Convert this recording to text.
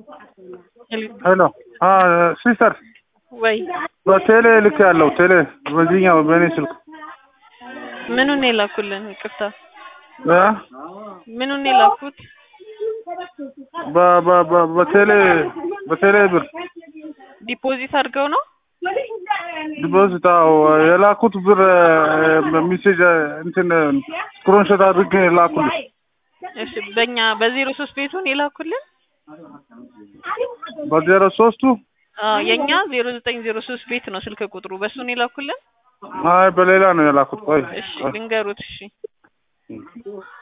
ሄሎ ሲስተር ወይ በቴሌ ልክ ያለው ቴሌ በዚህኛው በእኔ ስልክ ምኑን የላኩልን? ይቅርታ እ ምኑን የላኩት? በ- በ- በ- በቴሌ በቴሌ ብር ዲፖዚት አድርገው ነው? ዲፖዚት አዎ የላኩት ብር ሚሴጅ እንትን ስክሪንሾት አድርጌ የላኩልኝ እሺ በእኛ በዜሮ ሶስት ቤቱን የላኩልን? በዜሮ ሶስቱ አዎ የኛ ዜሮ ዘጠኝ ዜሮ ሶስት ቤት ነው ስልክ ቁጥሩ። በሱን የላኩልን? አይ በሌላ ነው የላኩት ቆይ እሺ ቆይ ልንገሩት። እሺ